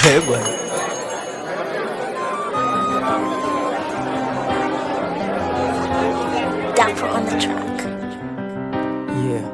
Eh, bwana. Dapper on the track. Yeah.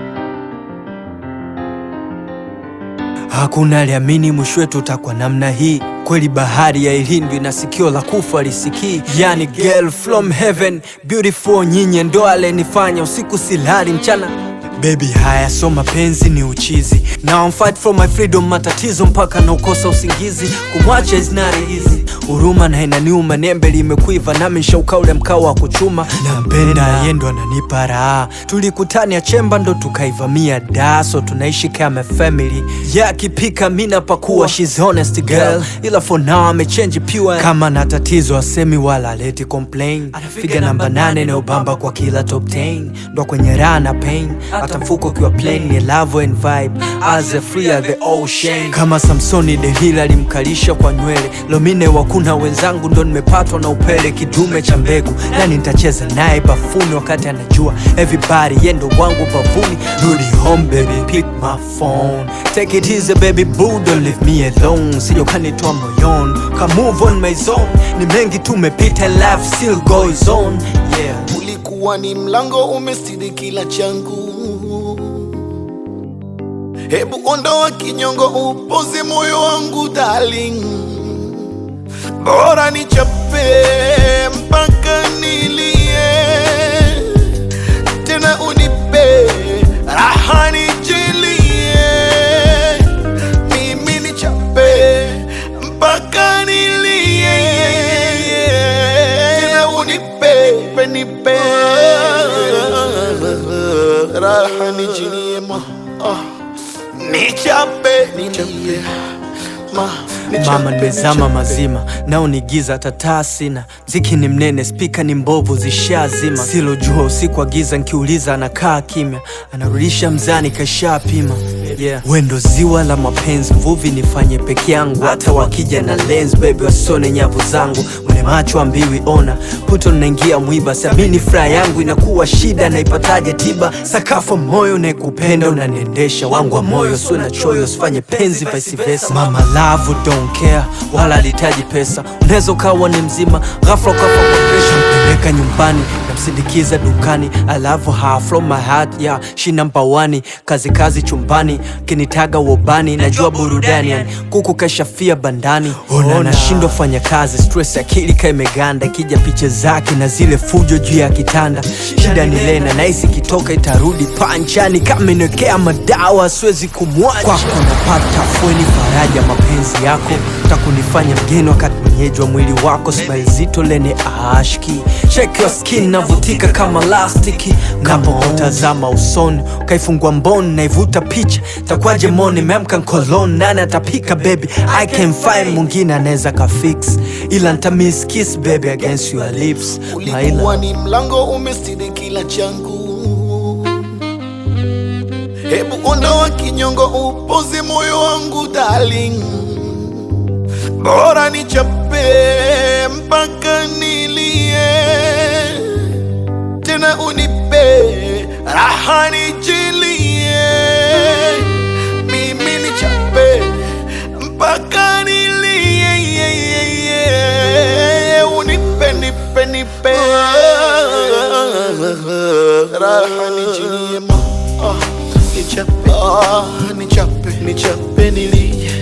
Hakuna aliamini mwisho wetu utakuwa namna hii. Kweli bahari ya ilindwi na sikio la kufa lisikii. Yani girl from heaven beautiful, nyinyi ndo alenifanya usiku silali mchana Baby haya so mapenzi ni uchizi Now I'm fight for my freedom matatizo mpaka na ukosa usingizi Kumwacha is not easy Huruma na inaniuma nembe limekuiva nami nshauka ule mkao wa kuchuma Nampenda yeye ndo ananipa raha Tulikutania chemba ndo tukaivamia da So tunaishi kama family Yeah akipika mi napakua she's honest girl Ila for now amechange pure Kama na tatizo asemi wala leti complain Figa namba nane na ubamba kwa kila top 10 Ndo kwenye raha na pain hata mfuko ukiwa plain ni love and vibe as a free as the ocean kama Samsoni Delila alimkalisha kwa nywele Lomine wakuna wenzangu ndo nimepatwa na upele kidume cha mbegu nani nitacheza naye bafuni wakati anajua everybody yendo wangu bavuni rudi home baby pick my phone take it easy baby boo don't leave me alone sio kanitoa moyoni ka move on my zone ni mengi tumepita life still goes on yeah ulikuwa ni mlango umestiri kila changu hebu ondoa kinyongo upoze moyo wangu darling bora nichape mpaka nilie tena unipe raha nijilie mimi nichape mpaka nilie tena unipe nipe raha nijilie ma ah. nichape nilie ma nichape, Mama nimezama nichape. mazima nao ni giza tataa sina mziki ni mnene spika ni mbovu zishazima silojua usiku wa giza nkiuliza anakaa kimya anarudisha mzani kashapima yeah. wendo ziwa la mapenzi mvuvi nifanye peke yangu hata wakija na lens baby wasone nyavu zangu mwenye macho ambiwi ona puto naingia mwiba siamini furaha yangu inakuwa shida naipataje tiba sakafu moyo naekupenda unaniendesha wangu wa moyo sio na choyo sifanye penzi vice versa mama love don't care wala alihitaji pesa unaweza ukawa ni mzima ghafla ukafa kwa presha mpeleka nyumbani namsindikiza dukani I love her from my heart yeah she number one kazi kazi chumbani kinitaga wobani najua burudani yani kuku kashafia bandani ona nashindwa fanya kazi stress akili ka imeganda ikija picha zake na zile fujo juu ya kitanda shida ni lena naisi kitoka itarudi panchani kama inawekea madawa siwezi kumwacha kwako napata fweni faraja mapenzi yako takunifanya mgeni wakati mwenyeji wa mwili wako smile zito lene ashki check your skin navutika kama lastiki napotazama usoni ukaifungua mboni naivuta picha takwaje moni memka nkolon nani atapika baby i can find mwingine anaweza kafix ila ntamiss kiss baby against your lips ulikuwa maila ni mlango umestiri kila changu hebu ondoa kinyongo upoze moyo wangu darling bora nichape mpaka nilie tena unipe raha nijilie mimi nichape mpaka nilie unipe nipe nipe raha nijilie ma ah, nichape ah, nichape nichape nilie